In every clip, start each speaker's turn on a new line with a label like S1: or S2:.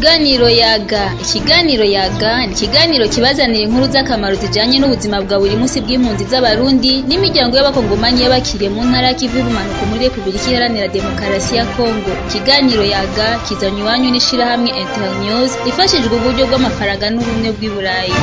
S1: Ikiganiro yaga ikiganiro yaga ni ikiganiro kibazanira inkuru z'akamaro zijanye n'ubuzima bwa buri munsi bw'impunzi z'abarundi n'imiryango y'abakongomanyi y'abakiriye mu ntara y'ikivu y'ubumanuko muri Republika Iharanira Demokarasi ya Kongo ikiganiro yaga kizanywe iwanyu n'ishirahamwe Internews rifashijwe uburyo bw'amafaranga n'ubumwe bw'i Burayi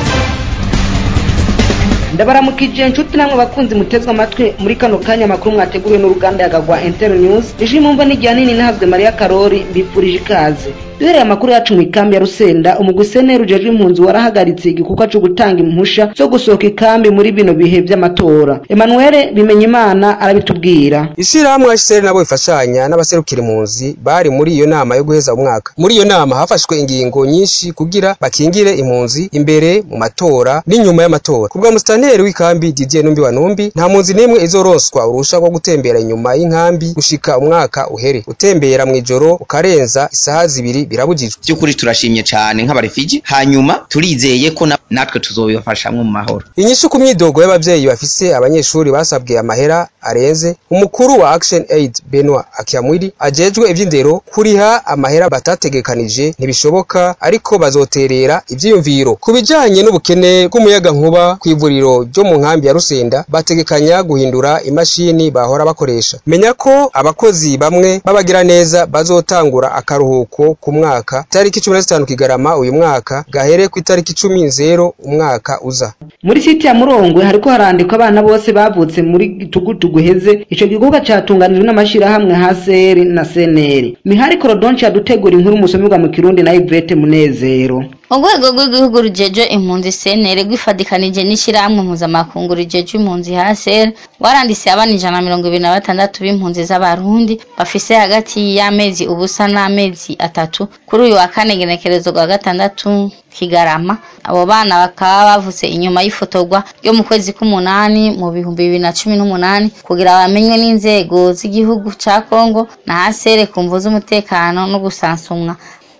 S2: ndabaramukije inshuti namwe bakunzi mutezwe amatwi muri kano kanya amakuru mwateguriwe n'uruganda yagagwa Inter News ije mumva n'ijya nini nahazwe Maria Karori mbifurije ikaze duhereye amakuru yacu mu ikambi ya Rusenda umuguseneri ujejwe impunzi warahagaritse igikorwa cyo gutanga impusha zo gusohoka ikambi muri bino bihe vy'amatora Emmanuel Bimenyimana arabitubwira
S3: Ishirahamwe HCR nabo ifashanya n'abaserukira impunzi bari muri iyo nama yo guheza umwaka muri iyo nama hafashwe ingingo nyinshi kugira bakingire impunzi imbere mu matora n'inyuma y'amatora kubwa musitanteri w'ikambi Didier Numbi wa Numbi nta mpunzi n'imwe izoronswa urusha rwo gutembera inyuma y'inkambi gushika umwaka uhere utembera mw'ijoro ukarenza isaha zibiri birabujijwe
S4: by'ukuri turashimye cyane nk'abarefiji hanyuma turizeye ko na- natwe tuzobibafashamwo mu mahoro
S3: inyishu ku myidogo y'abavyeyi bafise abanyeshuri basabwe amahera arenze umukuru wa Action Aid Benoit Akiamwiri ajejwe ivy'indero kuriha amahera batategekanije ntibishoboka ariko bazoterera ivyiyumviro ku bijanye n'ubukene bw'umuyaga nkuba kw'ivuriro ryo mu nkambi ya Rusenda bategekanya guhindura imashini bahora bakoresha menya ko abakozi bamwe babagira neza bazotangura akaruhuko ku mwaka tariki 15 kigarama uyu mwaka gahere ku itariki 10 zero umwaka uza
S2: muri site ya Murongwe hariko harandikwa abana bose bavutse muri gitugutu guheze ico gikorwa catunganijwe n'amashirahamwe HCR na CNL Mihari Korodonci yadutegura inkuru musomerwa mu Kirundi na Yvette Munezero
S5: urwego rw'igihugu rujeje impunzi senere rwifadikanije n'ishyirahamwe mpuzamakungu rijeje impunzi hasere rwaranditse abana ijana na mirongo ibiri na batandatu b'impunzi z'abarundi bafise hagati y'amezi ubusa n'amezi atatu kuri uyu wa kane genekerezo rwa gatandatu kigarama abo bana bakaba bavutse inyuma y'ifotorwa ryo mu kwezi k'umunani mu bihumbi bibiri na cumi n'umunani kugira bamenywe n'inzego z'igihugu ca kongo na hasere ku mvu z'umutekano no gusansumwa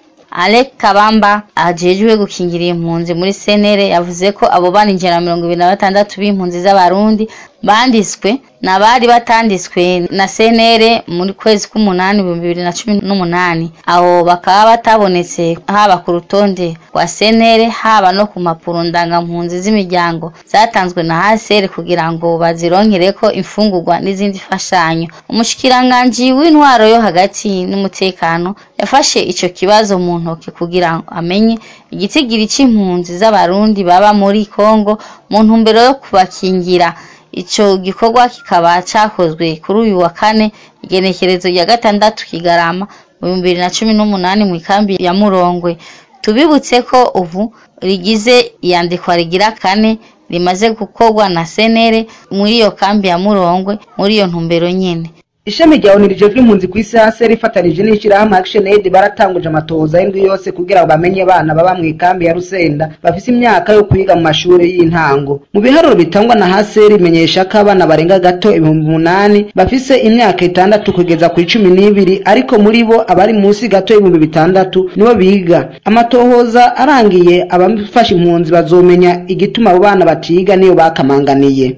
S5: Alec Kabamba ajejwe gukingira impunzi muri senere yavuze ko abo bana ijana na mirongo ibiri na batandatu b'impunzi z'abarundi banditswe n'abari batanditswe na senere muri kwezi k'umunani ibihumbi bibiri na cumi n'umunani abo bakaba batabonetse haba ku rutonde rwa senere haba no ku mpapuro ndangampunzi z'imiryango zatanzwe na hasere kugira ngo bazironkereko imfungurwa n'izindi mfashanyo umushikiranganji w'intwaro yo hagati n'umutekano yafashe ico kibazo mu ntoke kugira ngo amenye igitigiri c'impunzi z'abarundi baba muri Kongo mu ntumbero yo kubakingira ico gikorwa kikaba cakozwe kuri uyu wa kane igenekerezo rya gatandatu kigarama mu bihumbi bibiri na cumi n'umunani mu ikambi ya Murongwe tubibutse ko ubu rigize iyandikwa rigira kane rimaze gukorwa na senere muri iyo kambi ya Murongwe muri iyo ntumbero nyene
S2: ishami rya ONU rijejwe impunzi ku isi HCR rifatanije n'ishirahamwe Action Aid baratanguje amatohoza y'indwi yose kugira ngo bamenye abana baba mu ikambi ya Rusenda bafise imyaka yo kwiga mu mashuri y'intango mu biharuro bitangwa na HCR imenyesha ko abana barenga gato ibihumbi umunani bafise imyaka itandatu kugeza ku icumi n'ibiri ariko muri bo abari munsi gato y'ibihumbi bitandatu nibo biga amatohoza arangiye abafasha impunzi bazomenya igituma abo bana batiga niyo bakamanganiye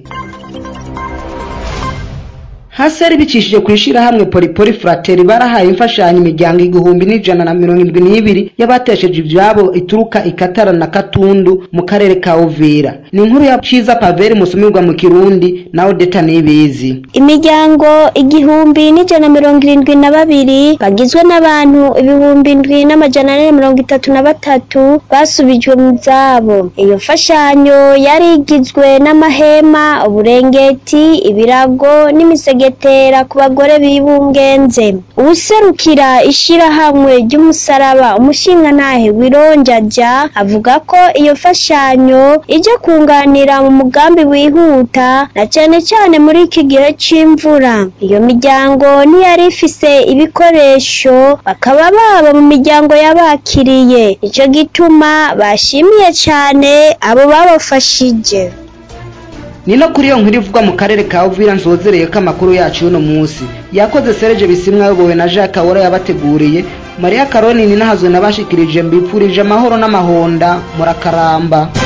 S2: haseri bicishije ku ishirahamwe polipoli frateri barahaye imfashanyo imiryango igihumbi n'ijana na mirongo indwi n'ibiri y'abatesheje ivyabo ituruka ikatara na katundu mu karere ka uvira ni inkuru ya ciza paveri musomerwa mu kirundi na odeta nibizi
S6: imiryango igihumbi n'ijana mirongo irindwi na babiri bagizwe n'abantu ibihumbi indwi n'amajana ane na mirongo itatu na batatu basubijwe mu zabo iyo mfashanyo yari igizwe n'amahema uburengeti ibirago n'imisegetera ku bagore bibungenze uwuserukira ishirahamwe ry'umusaraba umushingantahe wironjaja avuga ko iyo mfashanyo ije kunganira mu mugambi wihuta na cane cane muri iki gihe c'imvura iyo miryango ntiyari ifise ibikoresho bakaba baba mu miryango y'abakiriye nico gituma bashimiye cane abo babafashije
S2: ni no kuri iyo nkuru ivugwa mu karere ka uvira nzozereye ko amakuru yacu y'uno munsi yakoze sereje bisimwa ayobowe na jacques awora yabateguriye mariya karoni ni nahazwe nabashikirije mbipfurije amahoro n'amahonda murakaramba